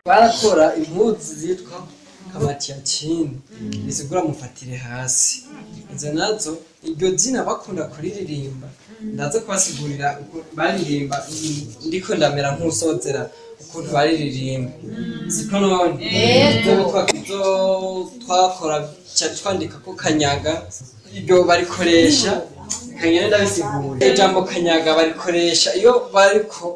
barakora impuzu zitwa kamatiyakini bisigura mufatire hasi izo nazo iryo zina bakunda kuririmba ndaza kubasigurira uko baririmba ndiko ndamera nk'usozera ukuntu bariririmba siko none ibyo twa- ibyo twakora ca twandika ko kanyaga iryo barikoresha kanyene ndabisigura ijambo kanyaga barikoresha iyo bariko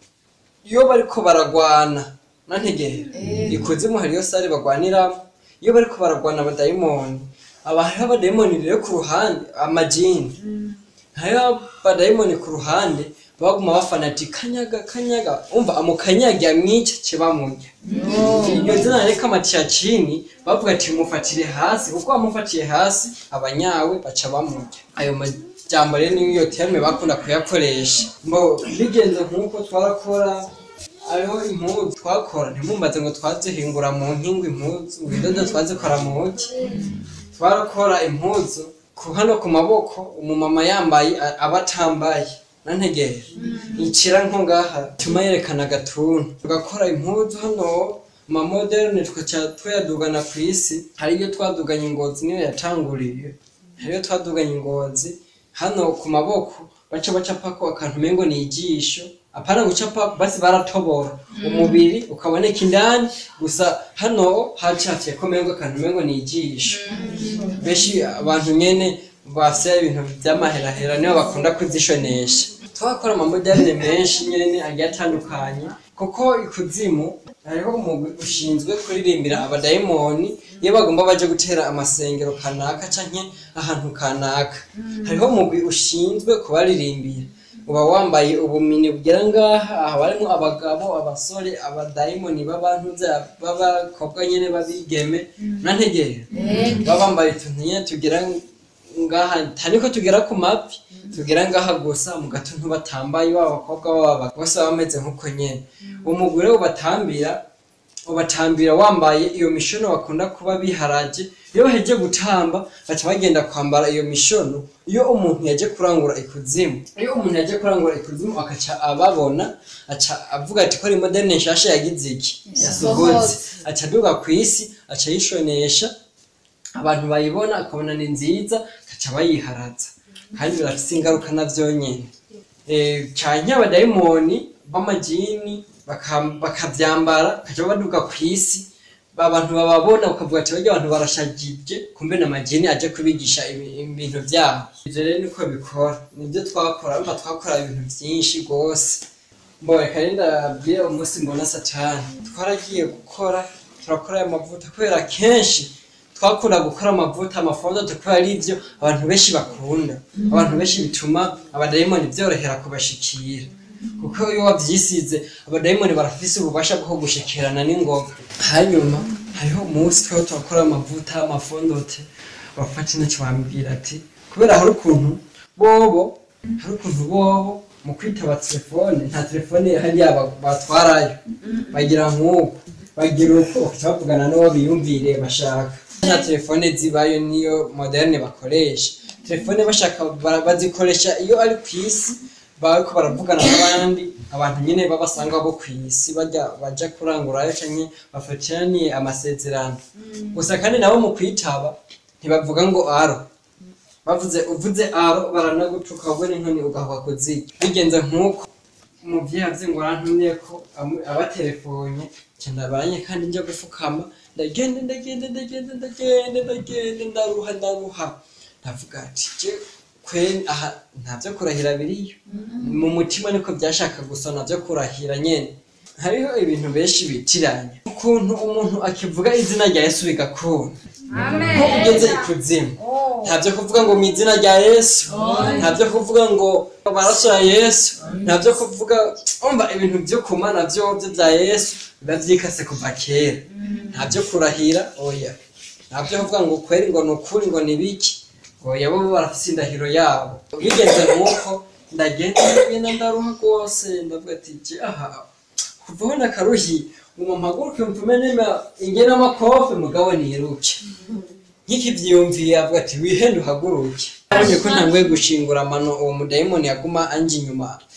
iyo bariko baragwana nantegera ikuzimu hariyo sare bagwaniramo iyo bariko baragwana abadayimoni aba hariho abadayimoni rero ku ruhande amajini hariho abadayimoni ku ruhande baguma bafana ati kanyaga kanyaga umva amukanyaga amwica kibamurya iryo zina reka amatiyacini bavuga ati mufatire hasi kuko bamufatiye hasi abanyawe baca bamurya ayo majambo rero niyo terme bakunda kuyakoresha mbo bigenze nk'uko twarakora hariho impuzu twakora ntimumbaze ngo twazihingura mu nkingo impuzu ngo indodo twazikora mu ntoki twarakora impuzu ku hano ku maboko umumama yambaye a- aba atambaye nantegere icira nko ngaha tuma yerekana agatuntu tugakora impuzu hano mamoderne tukaca tuyadugana ku isi hariyo twaduganye ingozi niyo yatanguriye hariyo twaduganye ingozi hano ku maboko baca bacapako akantu umengo ni ijisho apana gucapa basi baratobora umubiri ukaboneka indani gusa hano hacafye ko umengo akantu umengo ni ijisho benshi abantu nyene bafite ibintu by'amaherahera nibo bakunda kuzishonesha twakora amamoderne menshi nyene agiye atandukanye kuko ikuzimu hariho umugwi ushinzwe kuririmbira abadayimoni iyo bagomba baje gutera amasengero kanaka canke ahantu kanaka hariho umugwi ushinzwe kubaririmbira uba wambaye ubumini bugera ngaha aha barimo abagabo abasore abadayimoni b'abantu b'abakobwa nyene babigeme nantegere baba bambaye utuntu nyene tugera ngaha ntaniko tugera ku mavi tugera ngaha gusa mu gatuntu batambaye baba abakobwa baba bose baba bameze nk'uko nyene umugore ubatambira ubatambira wambaye iyo mishono bakunda kuba biharaje iyo baheje gutamba baca bagenda kwambara iyo mishono iyo umuntu yaje kurangura ikuzimu iyo umuntu yaje kurangura ikuzimu akaca ababona aca avuga ati ko ari moderne nshasha yagize iki yasohotse aca aduga ku isi aca yishonesha abantu bayibona akabona ni nziza akaca bayiharaza kandi birafise ingaruka navyo nyene Eh, canke abadayimoni b'amajini baka- bakavyambara bakaja baduga ku isi abantu bababona ukavuga ati barya abantu barashagije kumbe n'amajini aje kubigisha ibi- ibintu vyabo ivyo rero niko bikora nivyo twakora urumva twakora ibintu vyinshi rwose mboreka rero ndabwire umunsi mbona satani twaragiye gukora turakora aya mavuta kubera kenshi twakunda gukora amavuta amafonda kubera ari byo abantu benshi bakunda abantu benshi bituma abadayimoni byorohera kubashikira kuko iyo wavyisize abadayimoni barafise ububasha bwo gushikirana n'ingoga hanyuma hariho umunsi twari turakora amavuta amafondote bafata intoki bambwira ati kubera hari ukuntu bobo hari ukuntu bobo mu kwitaba telefone nta telefone hariya ba- batwarayo bagira nk'uko bagira uko bakaca bavugana n'uwo biyumvire bashaka nta telefone zibayo niyo moderne bakoresha telefone bashaka bara- bazikoresha iyo ari ku isi bariko baravugana n'abandi abantu nyine babasanga bo ku isi bajya baja kurangurayo canke bafatiraniye amasezerano gusa kandi nabo mu kwitaba ntibavuga ngo aro bavuze uvuze aro baranagutuka wowe n'inkoni ugahwa kuziga bigenze nk'uko umuvyeyi avye ngo arantumye ko amu- abatelefone nca ndabaranye kandi nja gufukama ndagenda ndagenda ndagenda ndagenda ndagenda ndaruha ndaruha ndavuga ati je kwe aha ntavyo kurahira biriyo mu mutima niko byashaka gusa navyo kurahira nyene hariho ibintu benshi bitiranya ukuntu umuntu akivuga izina rya yesu bigakunda nko ugeze ikuzimu ntabyo kuvuga ngo mu izina rya yesu ntabyo kuvuga ngo amaraso ya yesu ntabyo kuvuga umva ibintu byo kumana byo byo bya yesu biba byikase kuva kera ntabyo kurahira oya ntabyo kuvuga ngo kweri ngo ni ukuri ngo ni biki oya bo barafise indahiro yabo bigenze nk'uko ndagenda ndagenda ndaruha rwose ndavuga ati je aha kuvaho nakaruhi ngo mpaguruke mvume nima ingena amakofe mugabo niruke nkikivyiyumviye avuga ati wihende uhaguruke abonye ko ntanguye gushingura amano uwo mudayimoni yaguma anje inyuma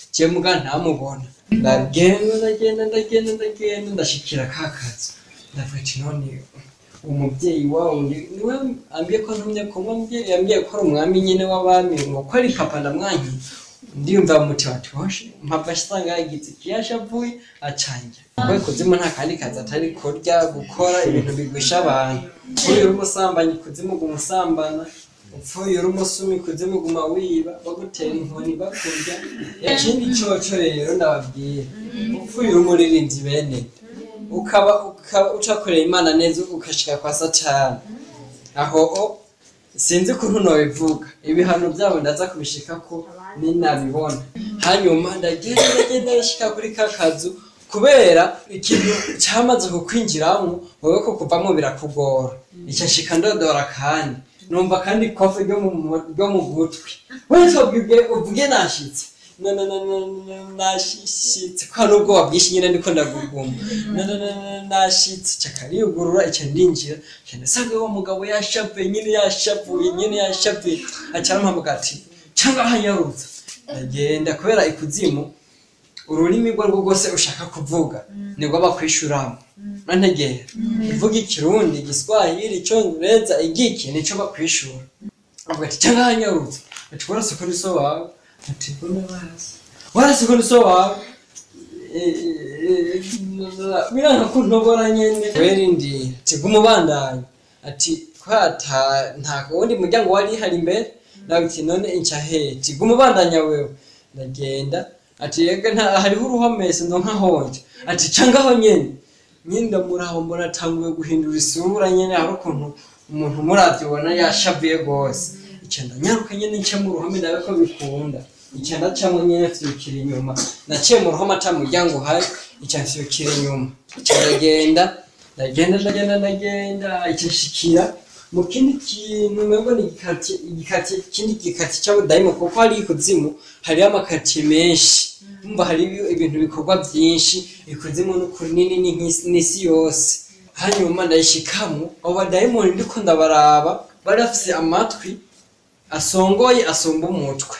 je muga ntamubona ndagenda ndagenda ndagenda ndagenda ndashikira ka kazu ndavuga ati none umubyeyi wawe ni- niwe ambwiye ko ntumye kumwe mbyeyi yambwiye ko ari umwami nyine w'abami ngo ko ari papa ndamwankiye ndiyumva mu mutima ati washe mpava asanga yagize ikiyasha avuye acanjye kuko ikuzimu nta kandi kazi atari kurya gukora ibintu bigwisha abantu upfuye uri umusambanyi ikuzimu guma usambana upfuye uri umusumi ikuzimu guma wiba bagutera inkoni bakurya ikindi coco rero ndababwira upfuye uri umuririmbyi bene ukaba ukaba ucakorera imana neza ukashika kwa satani aho o sinzi ukuntu nobivuga ibihano byabo ndaza kubishika ko ninabibona hanyuma ndagenda ndagenda ndashika kuri ka kazu kubera ikintu cyamaze kukwinjiramo wowe ko kuvamo birakugora icyo nshika ndodora kandi numva kandi ikofe ryo mu mu- ryo mu gutwi wese ubwe uvuge nashitse na na na na na- nashitse kwa nubwoba bwinshi nyine ndiko ndaguguma na na na na- nashitse cakariyugurura icyo ndinjira cyane sanga uwo mugabo yashavuye nyine yashavuye nyine yashavuye acarampamuga ati cyangwa hanyarutsa ndagenda kubera ikuzimu ururimi rwo rwo rwose ushaka kuvuga nibwo bakwishuramo nantegera uvuga ikirundi igiswahili icyongereza igiki nicyo bakwishura avuga ati cyangwa hanyarutse ati warase ko niso wawe ati mbona warase warase ko niso wawe biranga ko ntobora nyene werindira ati gumubandanya ati kwata nta wundi muryango wari hari imbere nawe ati none inca hehe ati gumubandanya wewe ndagenda ati yega nta hariho uruhomese ndo nkahonje ati cangaho nyene nyine ndamuraho mbona atanguye guhindura isura nyene hari ukuntu umuntu muravyo ubona yashavuye gose ica ndanyaruka nyene nce mu ruhome ndabe ko bikunda ica ndacamwo nyene fyukira inyuma naciye mu ruhome ata muryango uhari ica fyukira inyuma ica ndagenda ndagenda ndagenda ndagenda ica nshikira mu kindi kintu mbego ni igikati igikati ikindi gikati cy'abudayimo kuko hari ikuzimu hariho amakati menshi umva hari ibintu bikorwa byinshi ikuzimu n'ukuri nini ni nk'isi- n'isi yose hanyuma ndayishikamo abo badayimoni ndiko ndabaraba bari bafise amatwi asongoye asumba umutwe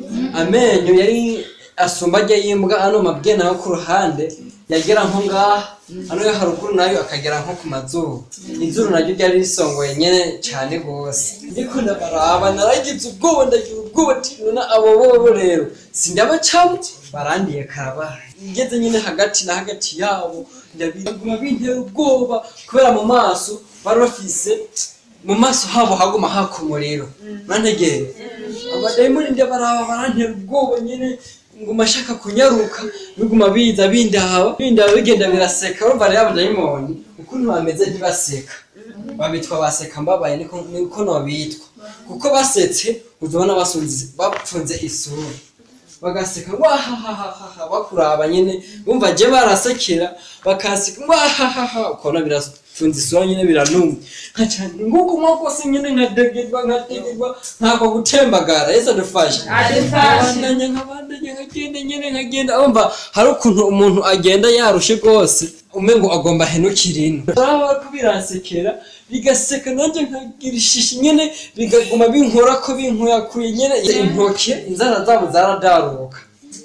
amenyo yari asumba ajya yimbwa ano mabwe nayo ku ruhande yagera nko ngaha ano yo haruguru nayo akagera nko ku mazuru izuru naryo ryari risongoye nyene cyane rwose ndiko ndabaraba naragize ubwoba ndagira ubwoba ati none abo bobo rero sindabacamo barandiye karabaye ngeze nyine hagati na hagati yabo ndabiguma bintera ubwoba kubera mu maso bari bafise mu maso habo haguma haka umuriro nantegere abadayimoni ndabaraba barantera ubwoba nyine nguma ashaka kunyaruka biguma biza bindaba bindaba bigenda biraseka urumva rero abadayimoni ukuntu bameze ntibaseka babitwa baseka mbabaye niko niko nobitwa kuko basetse uzabona basunze bapfunze isura bagaseka wahahahaha bakuraba nyine bumva je barasekera bakaseka wahahaha ukabona birafunze isura nyine biranumye nkacane nguko mwakose nyine nkadegerwa nkadegerwa ntako gutembagara yesu adufashe nkabandanya nkabandanya nkagenda nyine nkagenda umva hari ukuntu umuntu agenda yarushe rwose umengo agomba henukira ino baba ko biransekera bigaseka nanjye nkagira ishishi nyine bigaguma binkora ko binkuyakuye nyine intoke inzara zabo zaradaruka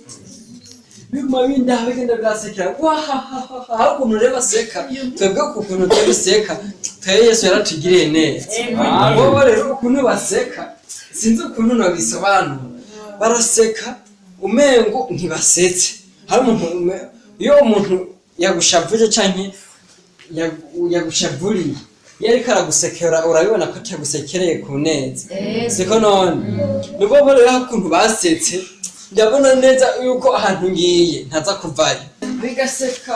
biguma bindaha bigenda birasekera wahahaha hari ukuntu rero baseka twebwe ku kuntu tubiseka twebwe yesu yaratugiriye neza bobo rero ukuntu baseka sinzi ukuntu nabisobanura baraseka umengo ntibasetse hari umuntu ume- iyo umuntu yagushavuje canke yagu- yagushavuriye iyo ariko aragusekera urabibona ko atagusekereye ku neza siko none nibwo bo rero ukuntu basetse ndabona neza yuko ahantu ngiye ntaza kuvayo bigaseka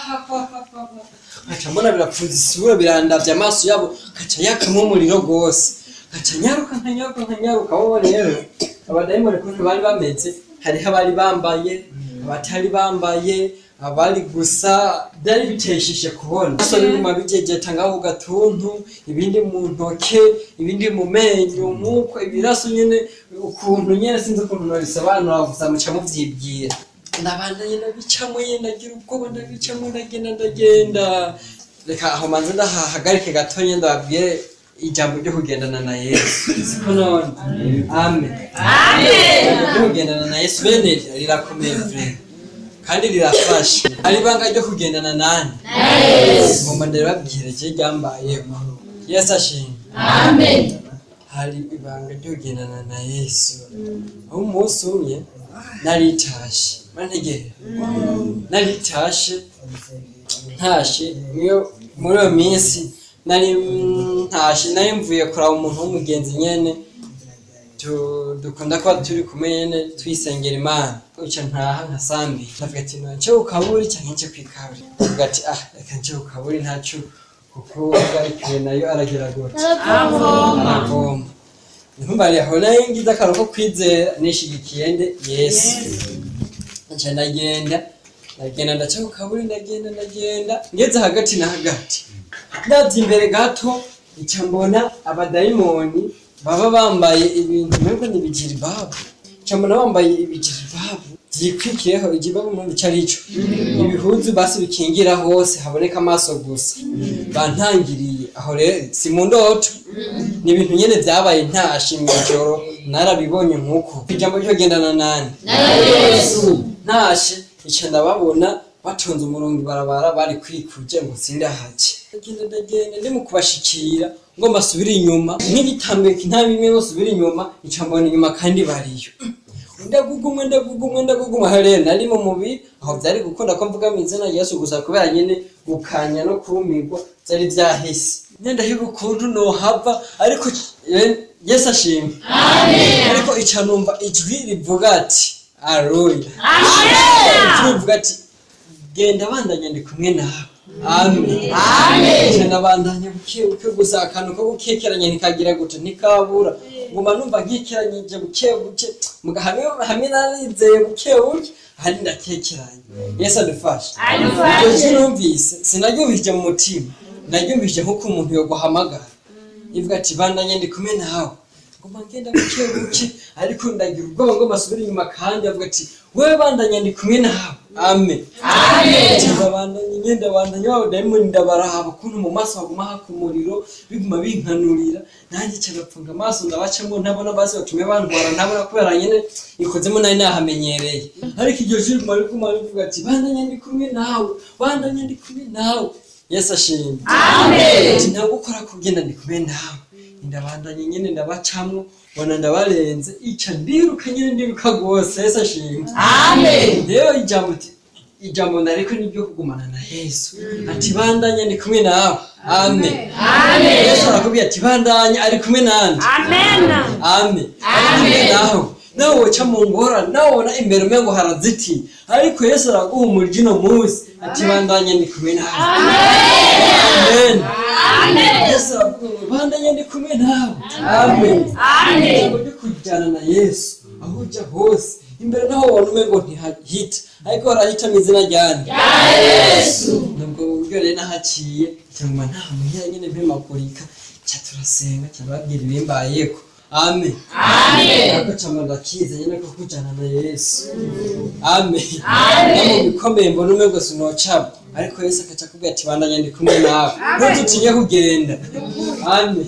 nkaca mbona birapfunza isura birandavye amaso yabo nkaca yakamwo umuriro rwose nkaca nyaruka nkanyaruka nkanyaruka wowe rero abadayimoni ukuntu bari bameze hariho abari bambaye abatari bambaye abari gusa byari biteshishe kubona so biguma bijejeta ngaho ku gatuntu ibindi mu ntoke ibindi mu menyo nk'uko ibiraso nyene ukuntu nyene sinzi ukuntu nabisobanura gusa muca muvyibwira ndabanda nyene bicamo nyene ndagira ubwoba ndabicamo ndagenda ndagenda reka aho manze ndahahagarike gatonya ndababwire ijambo ryo kugendana na yesu siko none amen ryo kugendana na yesu bene rirakomeye vure kandi rirafasha hari ibanga ryo kugendana nani ngomba ndaribabwira je ryambayeho yesu ashimwe hari ibanga ryo kugendana na yesu aho umunsi umwe naritashe mantegere naritashe ntashe iyo muri iyo minsi nari ntashe nari mvuye kuraba umuntu w'umugenzi nyene tu- dukunda kuba turi kumwe nyene twisengera imana uca ntaha nka sambi ndavuga ati nce ukaburi canke nce kwikaburi ndavuga ati ah reka nce ukaburi ntaco kuko ugarikiwe nayo aragira gute aravoma ntumbari aho nayo ngize akantu ko kwizera nishigikiye nde yesu nca ndagenda ndagenda ndaca ku kaburi ndagenda ndagenda ngeze hagati na hagati ndavye imbere gato nca mbona abadayimoni baba bambaye ibintu mbega ni ibijiribabu nca mbona bambaye ibijiribabu vyikwikiyeho ijibabu mpamvu ico arico ibihuzu basi bikingira hose haboneka amaso gusa bantangiriye aho rero si mu ndoto ni ibintu nyene vyabaye ntashe mw'ijoro narabibonye nk'uko ijambo ryo gendana nani ntashe ica ndababona batonze umurongo ibarabara bari kwikuje ngo sindahaje ndagenda ndagenda ndi mu kubashikira ngo mbasubire inyuma nk'igitambika nta bimwe basubire inyuma ica mbona inyuma kandi bariyo ndagugumwe ndagugumwe ndagugumwe aho rero nari mu mubiri aho vyari gukunda ko mvuga mu izina rya yesu gusa kubera nyene gukanya no kumirwa vyari vyahise nyenda higa ukuntu nohava ariko eh, yesu ashimwe ariko ica numva ijwi rivuga ati aroya ijwi rivuga ati genda bandanya ndi kumwe nawe amen amen nabandanya buke buke gusa akantu ko gukekeranya ntikagira gute ntikabura nguma numva nkekeranyije buke buke muga hamwe hamwe narizeye buke buke ahandi ndakekeranya yesu adufashe iryo jwi numvise sinaryumvise mu mutima naryumvise nk'uko umuntu yoguhamagara ivuga ati bandanya ndi kumwe nawe nguma ngenda buke buke ariko ndagira ubwoba ngo basubire inyuma kandi avuga ati wewe bandanya ndi kumwe nawe amen ndabandanya ngenda bandanya wabo dayimoni ndabaraba ukuntu mu maso haguma haka umuriro biguma binkanurira nanjye cyagapfunga amaso ndabacamo ntabona basi batume bandwara ntabona kubera nyene ikozemo nari nahamenyereye ariko iryo jwi riguma riguma rivuga ati bandanya ndi kumwe nawe bandanya ndi kumwe nawe yesu ashimwe ati ntabwo ukora kugenda ndi kumwe nawe ndabandanye nyene ndabacamwo bona ndabarenze ica ndiruka nyene ndiruka rwose yesu ashimwe rero ijambo ati ijambo nariko niryo kugumana na yesu ati bandanya ndi kumwe nawe amen yesu arakubwira ati bandanya ari kumwe nande amen ari kumwe nawe nawe woca mu ngorane nawe ubona imbere umengo harazitiye ariko yesu araguhumurije uno munsi ati bandanya ndi kumwe nawe amen yesu aravuga bandanya ndi kumwe nawe amen ijambo ryo kujyana na yesu aho ujya hose imbere naho ubona umengo ntihahita ariko harahita mu izina ryande nubwo buryo rero nahaciye cyangwa nta muhira nyine mpemagurika cya turasenga cyababwira ibimbayeko amen ariko cyangwa ndakiza nyine ko kujyana na yesu amen no mu bikomeye mbona umwe gusa unocamo ariko yesu akaca akubwira ati bandanya ndi kumwe nawe ntudutinye kugenda amen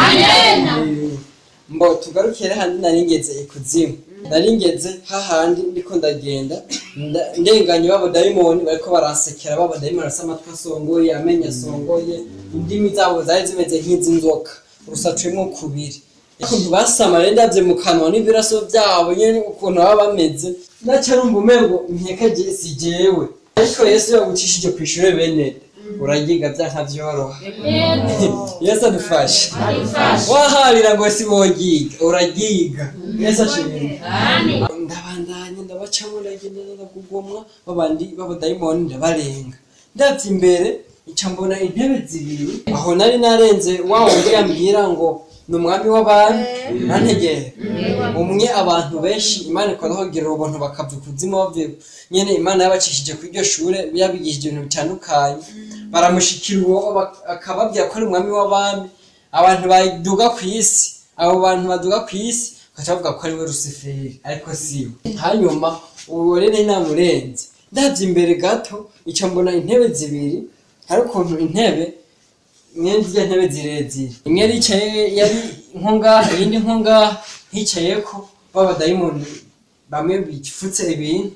mbo tugarukire handi nari ngeze ikuzimu nari ngeze hahandi ndiko ndagenda nda- ndenganye b'abadayimoni bariko baransekera b'abadayimoni bafise amatwi asongoye amenyo asongoye indimi zabo zari zimeze nk'iz'inzoka rusatuyemwo kubiri ukuntu basama rero ndavye mu kanwa n'ibiraso vyabo nyene ukuntu baba bameze naca numva umengo nkeka je si jewe ariko yesu yagucishije kw'ishure bene uragiga vyanka vyoroha yesu adufashe waharira ngo si wogiga uragiga yesu ashimwe ndabandanya ndabacamo ndagenda ndagugomwa babandi b'abadayimoni ndabarenga ndavye imbere ica mbona intebe zibiri aho nari narenze wa wundi yambwira ngo ni umwami w'abami nantegere umwe abantu benshi imana ikora kugira ubuntu bakava ikuzimu bavuye nyene imana yabacishije kuri iryo shure yabigishije ibintu bitandukanye baramushikira uwo bak- akababwira ko ari umwami w'abami abantu baduga ku isi abo bantu baduga ku isi bakaca bavuga ko ari we rusiferi ariko siwe hanyuma uwo rero namurenze ndavye imbere gato ica mbona intebe zibiri hari ukuntu intebe mwene zirya ntebe zirezire imwe yicaye yari nko ngaha iyindi nko ngaha hicayeko b'abadayimoni bamwe bifutse ibintu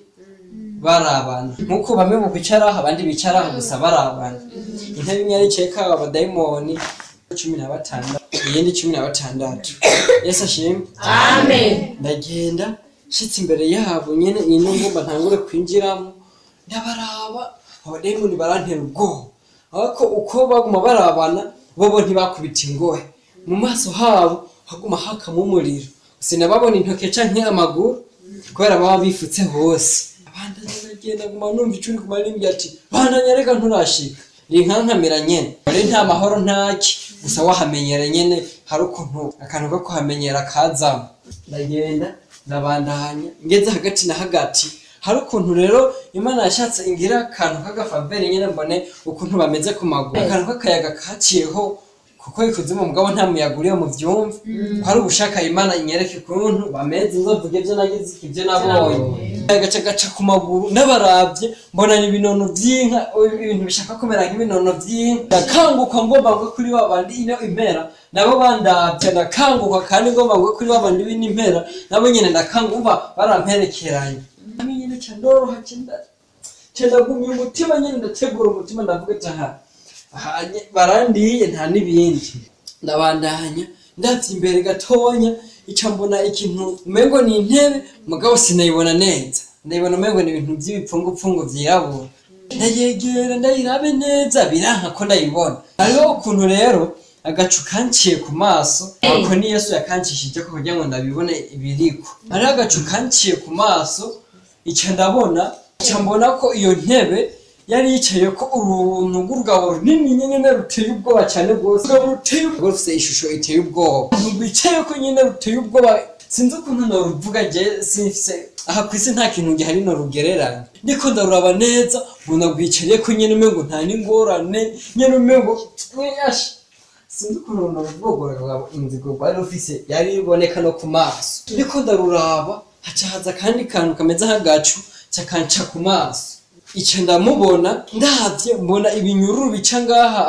barabana nk'uko bamwe mu bicaraho abandi bicaraho gusa barabana intebe imwe yari yicayeko abadayimoni cumi na batandatu iyindi cumi na batandatu yesu ashimwe Amen. ndagenda nshitse imbere yabo nyene ino ngomba ntangure kwinjiramo ndabaraba abadayimoni barantera ubwoba ariko uko baguma barabana bobo ntibakubita ingohe mu maso habo haguma hakamo umuriro sinababona intoke canke amaguru kubera baba bifutse hose abandi ndagenda guma numva icuri ku marimbyi ati bandanya reka nturashika rinkankamira nyene ari nta mahoro ntaki gusa wahamenyera nyene hari ukuntu akantu ko kuhamenyera kazamo ndagenda ndabandanya ngeze hagati na hagati hari ukuntu rero imana yashatse ingira akantu k'agafaveri nyine mbone ukuntu bameze ku maguru akantu k'akayaga kaciyeho kuko ikuzimu mugabo nta muyaga uriyo mu vyumva ko ari ubushaka imana inyereke ukuntu bameze nzovuge ivyo nagize ivyo nabonye agaca gaca ku maguru n'abaravye mbona ni ibinono vy'inka ibintu bishaka kumera nk'ibinono vy'inka ndakanguka ngomba ngwe kuri wa bandi ino impera nabo bandavye ndakanguka kandi ngomba ngwe kuri wa bandi bino impera nabo nyene ndakanguka baramperekeranye nami nyene ca ndoroha ca nda- ca ndagumya umutima nyene ndategura umutima ndavuga ati aha aha, nye- barandiye nta n'ibindi ndabandanya ndavye imbere gatonya ica mbona ikintu umengo ni intebe mugabo sinayibona neza ndayibona umengo ni ibintu vy'ibipfungupfungu vyirabura ndayegera ndayirabe neza biranka ko ndayibona hariho ukuntu rero agacu kanciye ku maso ako ni yesu yakancishije ko kugira ngo ndabibone ibiriko hariho agacu kanciye ku maso ica ndabona ica mbona ko iyo ntebe yari yicaye ko uruntu rw'urugabo runini nyine ruteye ubwoba cyane rwose urugabo ruteye ubwoba rufite ishusho iteye ubwoba uruntu rwicaye ko nyine ruteye ubwoba sinzi ukuntu noruvuga je sinfise aha ku isi nta kintu gihari norugereranya ndiko ndaruraba neza mbona rwicariye ko nyine umengo nta n'ingorane nyine umengo mweyasha sinzi ukuntu noruvuga inzigo rwari rufise yari iboneka no ku maso ndiko ndaruraba haca haza akandi kantu kameze nk'agacu cakanca ku maso ico ndamubona ndavye mbona ibinyururu bica ngaha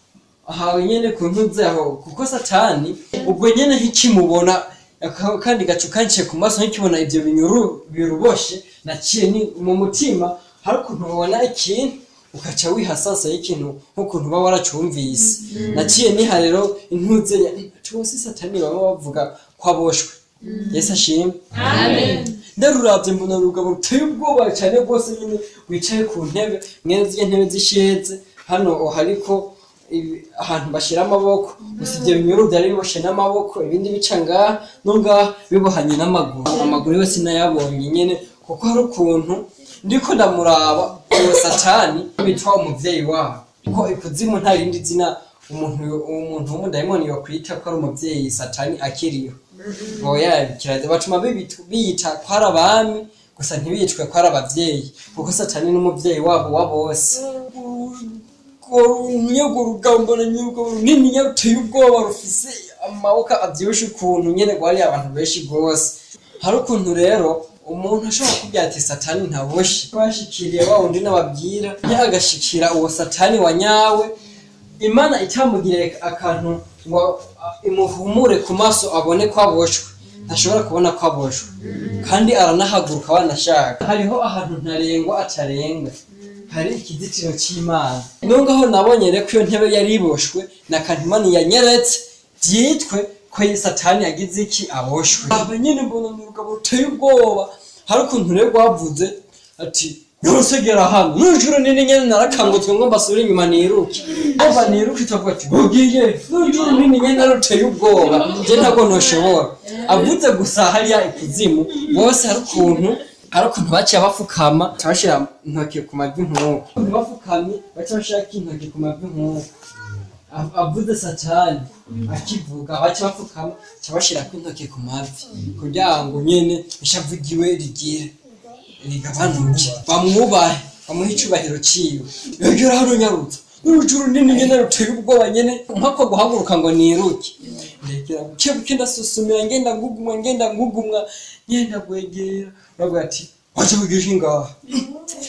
aha nyene ku ntuze aho kuko satani ubwo nyene nkikimubona aka- kandi gacu kanciye ku maso nkikibona ivyo binyururu biruboshe naciye ni mu mutima hari ukuntu ubona ikintu ukaca wihasasa y'ikintu nk'ukuntu uba waracumvise naciye niha rero intuze ya tuwose satani baba bavuga ko aboshwe yesu ashimwe Amen. ndaruravye mbona urugabo ruteye ubwoba cyane rwose nyine wicaye ku ntebe mwene zirya ntebe zisheze hano hariko ibi- ahantu bashira amaboko gusa ivyo binyuru vyari biboshe n'amaboko ibindi bica ngaha no ngaha bibohanye n'amaguru amaguru yose nayabonye nyene kuko hari ukuntu ndiko ndamuraba uwo satani bitwa umuvyeyi wabo ko ikuzimu nta rindi zina umuntu umuntu w'umudayimoni yokwita ko ari umuvyeyi satani akiriho oya kiraza batuma bibitu- biyita ko ari abami gusa ntibicwe ko ari abavyeyi kuko satani n'umuvyeyi wabo wa bose nyego rugambana nyego runini nyaruteye ubwoba rufise amaboko avyibushe ukuntu nyene rwari abantu benshi rwose hari ukuntu rero umuntu ashobora kubwira ati satani ntaboshe bashikiriye wa wundi n'ababwira ntagashikira uwo satani wa nyawe imana itamugiriye akantu ngo a- imuhumure ku maso abone ko aboshwe ntashobora kubona ko aboshwe kandi aranahaguruka wanashaka hariho ahantu ntarengwa atarenga hari ikizitiro cy'imana nungaho nabonye rero ko iyo ntebe yari iboshwe na kantimani yanyeretse byitwe ko iyi satani yagize iki aboshwe aba nyine mbona ni urugabo ruteye ubwoba hari ukuntu rero rwavuze ati ntusegera hano nijoro nini nyene narakangutse ngo mbasubire inyuma niruke ova niruke itavuga ati ugiye nijoro nini nyene ruteye ubwoba je ntabwo ntoshobora avuze gusa hariya ikuzimu bose hari ukuntu hari ukuntu baciye bafukama baca bashira intoki ku mavi nk'uko bafukamye baca bashirako intoki ku mavi nk'uko Av- avuze satani akivuga baca bafukama baca bashirako intoki ku mavi kugira ngo nyene ishavu ryiwe rigire rigabanuke bamwubahe bamuhe icubahiro ciwe yogera hano nyarutsa n'urujuru nini nyene ruteye ubwoba nyene nkako guhaguruka ngo niruke ndegera buke buke ndasusumira ngenda ngugumwa ngenda ngugumwa ngenda gwegera uravuga ati waje wigisha ingaha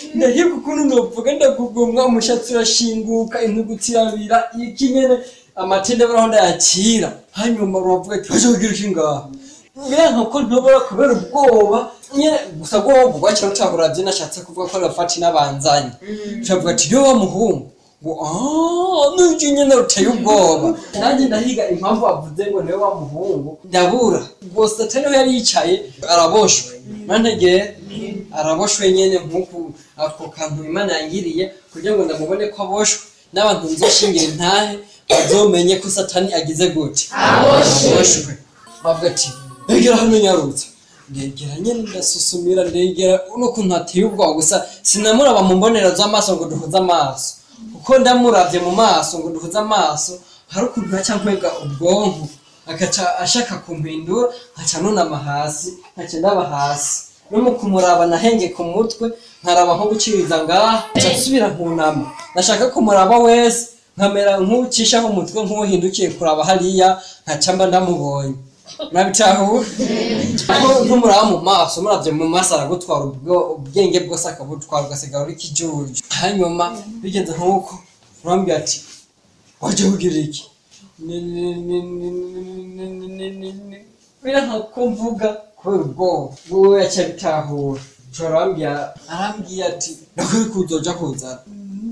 ndahiga ukuntu novuga ndagugumwa umushatsi urashinguka intugutsi irabira iki nyene amatende baraho ndayacira hanyuma uravuga ati aje kugira iki ngaha biranka ko ntobora kubera ubwoba nyene gusa bwoba bwakira utaburavye nashatse kuvuga ko rafati n'abanzanye turavuga ati yo wa muhungu ngo aaa nuji nyene ruteye ubwoba nanjye ndahiga impamvu avuze ngo niwe wa muhungu ndabura gusa atariho yari yicaye araboshwe nantegeye araboshwe nyene nk'uku ako kantu imana yangiriye kugira ngo ndamubone ko aboshwe n'abantu nzoshingira intahe bazomenye ko satani agize gute aboshwe bavuga ati ndegera hano nyarutse ndegera nyene ndasusumira ndegera n'ukuntu hateye ubwoba gusa sinamuraba mu mbonera z'amaso ngo duhuze amaso kuko ndamuravye mu maso ngo duhuze amaso hari ukuntu haca nkwega ubwonko agaca ashaka kumpindura nkaca nunama hasi nkaca ndaba hasi no mu kumuraba nahenge ku mutwe nkaraba nko guciriza ngaha nca nsubira nkunama nashaka kumuraba wese nkamera nk'ucishaho umutwe nk'uhindukiye kuraba hariya nkaca mba ndamubonye nabitahuwe ntumuraba mu maso muravye mu maso aragutwara ubwo- ubwenge bwose akabutwara ugasigara uri kijuju hanyuma bigenze nk'uko urambwira ati waje kugira iki Ni- ni- ni- ni- ni- ni- ni- ni- ni- biranka ko mvuga kubera ubwoba wowe yaca bitahura ushobora arambwira arambwiye ati nakwiye kuzoja kuzana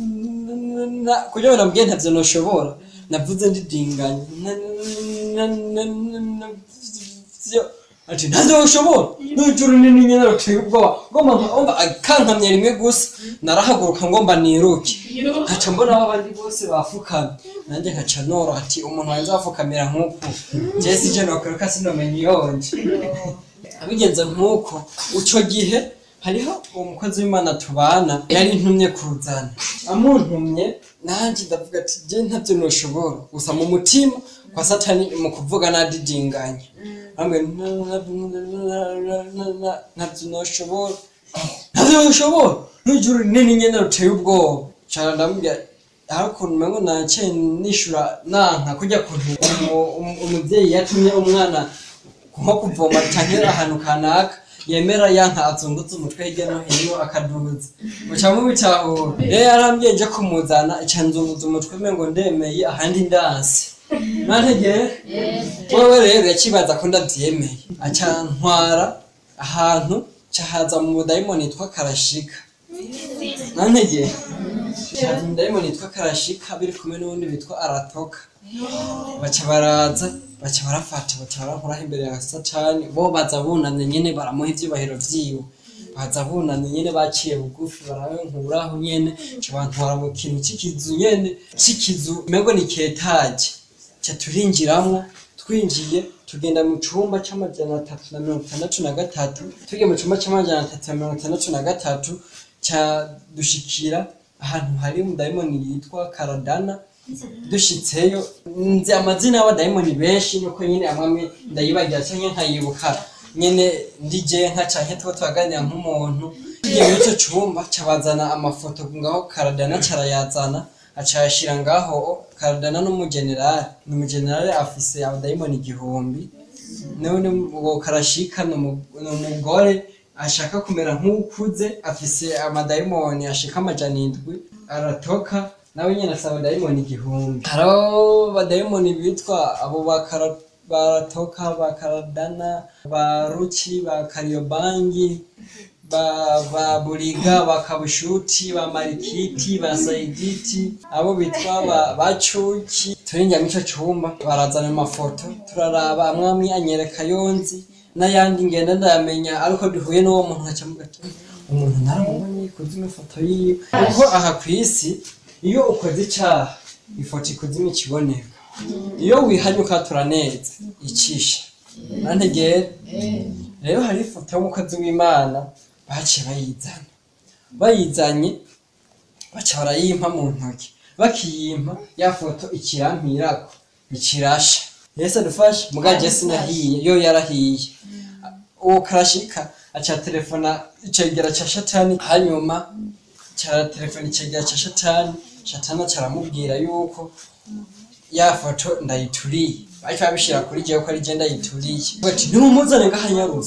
Na- kugira ngo nabwiye ntavyo noshobora navuze ndidinganye Na- na- na- na- na- vyo ati ntazo ushobora n'ijuru nini nyene ruteye ubwoba ngomba nkumva akankamye rimwe gusa narahaguruka ngomba niruke nkaca mbona abo abandi bose bafukamye nanjye nkaca noro ati umuntu wanjye wafukamira nk'uku jewe sije nokwiruka sinomenya iyonje abigenze nk'uko ico gihe hariho umukozi w'imana tubana yari ntumye kuzana amuntumye nanjye ndavuga ati je ntavyo noshobora gusa mu mutima kwa satani mu kuvuga nadidinganye ambwe ntavyo noshobora ntavyo noshobora n'ijuru rinini nyene ruteye ubwoba cara ndamubwira hari ukuntu umengo naciye nishura nanka kurya kuntu umu- umu- umuvyeyi yatumye umwana nko kuvoma canke ahantu kanaka yemera yanka azunguza umutwe hirya no hino akaduza muca mubitahura rero yarambwiye nje kumuzana ica nzunguza umutwe mengo ndemeye ahandi ndanse nantegere wewe rero yakibaza ko ndavyemeye aca ntwara ahantu cahaza mu budayimoni yitwa karashika nantegere cahaza mu budayimoni yitwa karashika biri kumwe n'uwundi bitwa aratoka baca baraza baca barafata baca barankuraho imbere ya satani bo baza bunamye nyene baramuha ivyubahiro vyiwe baza bunamye nyene baciye bugufi barankuraho nyene ca bantwara mu kintu c'ikizu nyene c'ikizu umengo ni ketaje ca turinjiramwo twinjiye tugenda mu cumba c'amajana atatu na mirongo itandatu na gatatu tugiye mu cumba c'amajana atatu na mirongo itandatu na gatatu ca dushikira ahantu hari umudayimoni yitwa karadana dushitseyo nzi amazina y'abadayimoni benshi nuko nyene amwe amwe ndayibagira canke nkayibuka nyene ndije nka canke tuba turaganira nk'umuntu tugiye muri ico cumba cabazana amafoto ngaho karadana carayazana acayashira ngaho karadana n'umugenerali ni umugenerali afise abadayimoni igihumbi none uwo karashika ni umu- ni umugore ashaka kumera nk'ukuze afise amadayimoni ashika amajana indwi aratoka nawe nyine afise abadayimoni igihumbi hariho abadayimoni bitwa abo bakara baratoka ba karadana ba ruki ba kariyobangi ba ba buriga ba kabushuti ba marikiti ba sayiditi abo bitwa ba bacuki turinjya mu ico cumba barazana amafoto turaraba amwe amwe anyereka yonzi n'ayandi ngenda ndayamenya ariko duhuye n'uwo muntu nkaca mvuga ati umuntu naramubonye ikuzimu ifoto yiwe kuko aha ku isi iyo ukoze icaha ifoto ikuzimu ikiboneka iyo wihanye ukatura neza icisha nantegera rero hari ifoto y'umukozi w'imana baciye bayizana bayizanye baca barayimpa mu ntoki bakiyimpa ya foto ikirampirako ikirasha yesu adufashe muga jesi nahiye yo yarahiye uwo karashika aca telefona icegera ca shatani hanyuma cara telefona icegera ca shatani shatani caramubwira yuko ya foto ndayituriye bahita babishira kuri jewe ko ari je ndayituriye bati nimumuzane ngaha nyarusa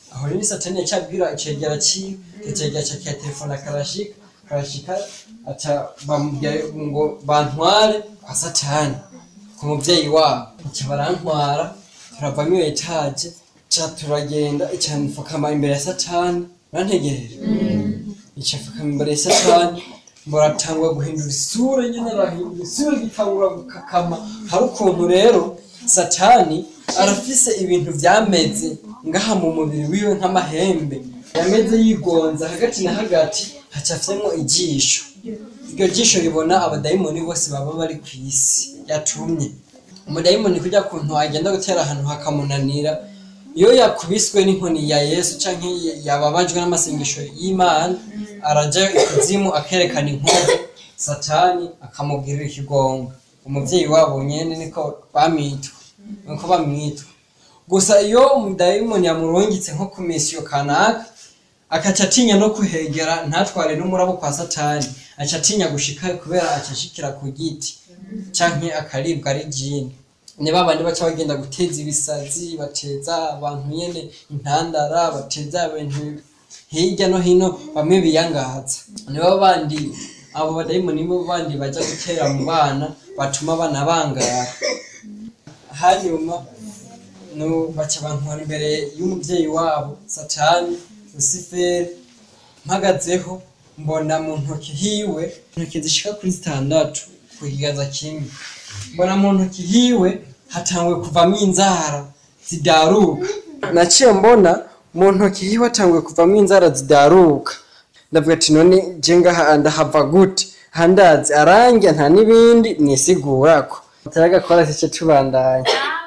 aho rero satani yacabwira icegera ciwe icegera ca kiya telefone akarashika karashika aca bamubwira ngo bantware kwa satani ku muvyeyi wabo aca barantwara turava muri iyo etaje ca turagenda ica mfukama imbere ya satani urantegereje ica mfukama imbere ya satani muratangura guhindura isura nyene arahindura isura gitangura gukakama hari ukuntu rero satani arafise ibintu vyameze ngaha mu mubiri wiwe nk'amahembe yameze yigonza hagati na hagati hacafyemwo ijisho iryo jisho ribona abadayimoni bose baba bari ku isi yatumye umudayimoni kujya kuntu agenda gutera ahantu hakamunanira iyo yakubiswe n'inkoni ya yesu canke yababajwe n'amasengesho y'imana araja ikuzimu akerekana inkovu satani akamubwirira ikigonga umuvyeyi wabo nyene niko bamwitwa niko bamwitwa gusa iyo umudayimoni yamurungitse nko ku misiyo kanaka akaca atinya no kuhegera ntatware n'umurabo kwa satani aca atinya gushika kubera aca ashikira ku giti canke akaribwa ari jini ni babandi baca bagenda guteza ibisazi bateza abantu nyene intandara bateza ibintu hirya no hino bamwe biyangaza nibo bandi abo badayimoni nibo bandi baja gutera mu bana batuma abana bangara hanyuma no baca bantwara imbere y'umuvyeyi wabo satani luciferi mpagazeho mbona mu ntoki hiwe intoki zishika kuri zitandatu ku kiganza kimwe mbona mu ntoki hiwe hatanguye kuvamo inzara zidaruka naciye mbona mu ntoki hiwe hatanguye kuvamo inzara zidaruka ndavuga ati none je ngaha ndahava gute handazi arangira nta n'ibindi nisigurako atari agakora sice tubandanya